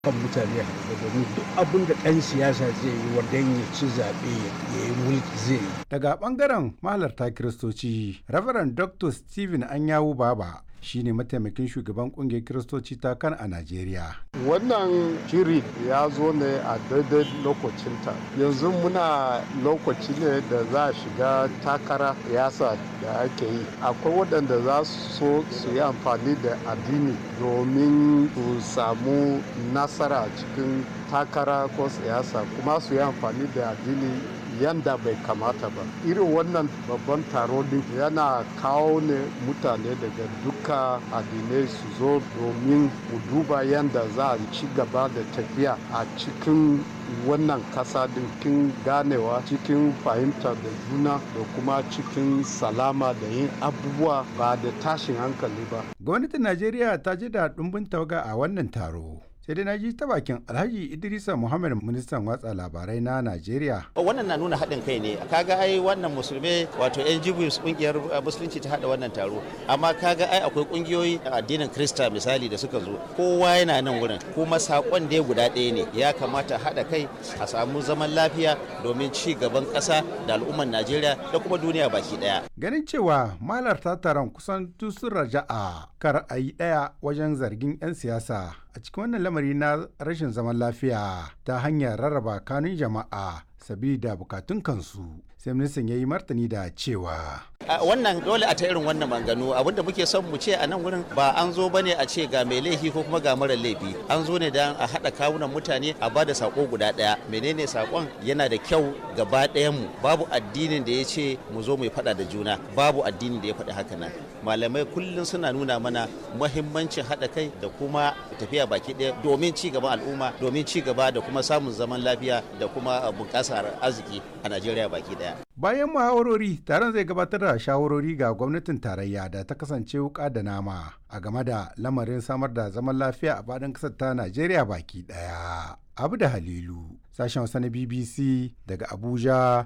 kan mutane a domin duk abin da ɗan siyasa zai yi wanda ya ci zaɓe ya yi mulki zai yi. Daga ɓangaren mahalarta Kiristoci, Reverend Dr. Stephen Anyawu Baba shine mataimakin shugaban kungiyar Kiristoci ta kan a Najeriya. Wannan shiri ya zo ne a daidai lokacinta. Yanzu muna lokaci ne da za a shiga takara yasa da ake yi. Akwai waɗanda za su so su yi amfani da addini domin su samu nasara cikin takara ko siyasa kuma su yi amfani da addini yanda bai kamata ba irin wannan babban taro din yana kawo ne mutane daga duka addinai su zo domin mu duba yanda za a ci gaba da tafiya a cikin wannan kasa din cikin ganewa cikin fahimta da juna da kuma cikin salama da yin abubuwa ba da tashin hankali ba gwamnatin najeriya ta ji da ɗumbin tawaga a wannan taro sai dai na ji ta bakin alhaji idrisa muhammad ministan watsa labarai na najeriya wannan na nuna haɗin kai ne kaga ai wannan musulmai wato yan jibus kungiyar musulunci ta haɗa wannan taro amma kaga ai akwai kungiyoyi addinin krista misali da suka zo kowa yana nan wurin kuma sakon da guda ɗaya ne ya kamata haɗa kai a samu zaman lafiya domin ci gaban ƙasa da al'ummar najeriya da kuma duniya baki ɗaya ganin cewa malarta taron kusan sun raja'a kar a yi ɗaya wajen zargin 'yan siyasa a cikin wannan lamari na rashin zaman lafiya ta hanyar rarraba kanun jama'a sabida bukatun kansu sai ministan ya yi martani da cewa wannan dole a ta irin wannan manganu abinda muke son mu ce a nan wurin ba an zo bane a ce ga mai laifi ko kuma ga mara laifi an zo ne dan a haɗa kawunan mutane a ba da sako guda ɗaya menene sakon yana da kyau gaba ɗayan mu babu addinin da ya ce mu zo mu faɗa da juna babu addinin da ya faɗi haka nan malamai kullum suna nuna mana muhimmancin haɗa kai da kuma tafiya baki ɗaya domin ci gaban al'umma domin ci gaba da kuma samun zaman lafiya da kuma bunƙasar arziki a najeriya baki ɗaya bayan muhawarori taron zai gabatar da shawarori ga gwamnatin tarayya da ta kasance wuka da nama a game da lamarin samar da zaman lafiya a faɗin ƙasar ta najeriya baki ɗaya abu da halilu sashen wasa na bbc daga abuja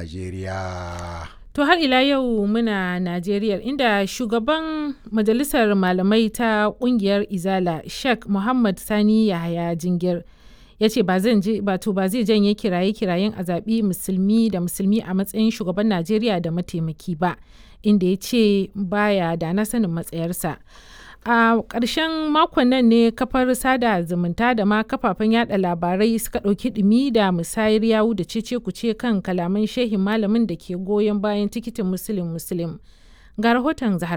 najeriya To har ila yau muna Najeriya inda shugaban majalisar malamai ta kungiyar Izala Sheikh Muhammad Sani Yahaya Jingir ya ce ba zai janye kiraye-kirayen a zaɓi musulmi da musulmi a matsayin shugaban Najeriya da mataimaki ba inda ya ce baya da na sanin matsayarsa. a ƙarshen makon nan ne kafar sada zumunta da ma kafafen yada labarai suka ɗauki ɗumi da musayar yawu da cece kuce kan kalaman shehin malamin da ke goyon bayan tikitin musulun musulun ga rahoton zahar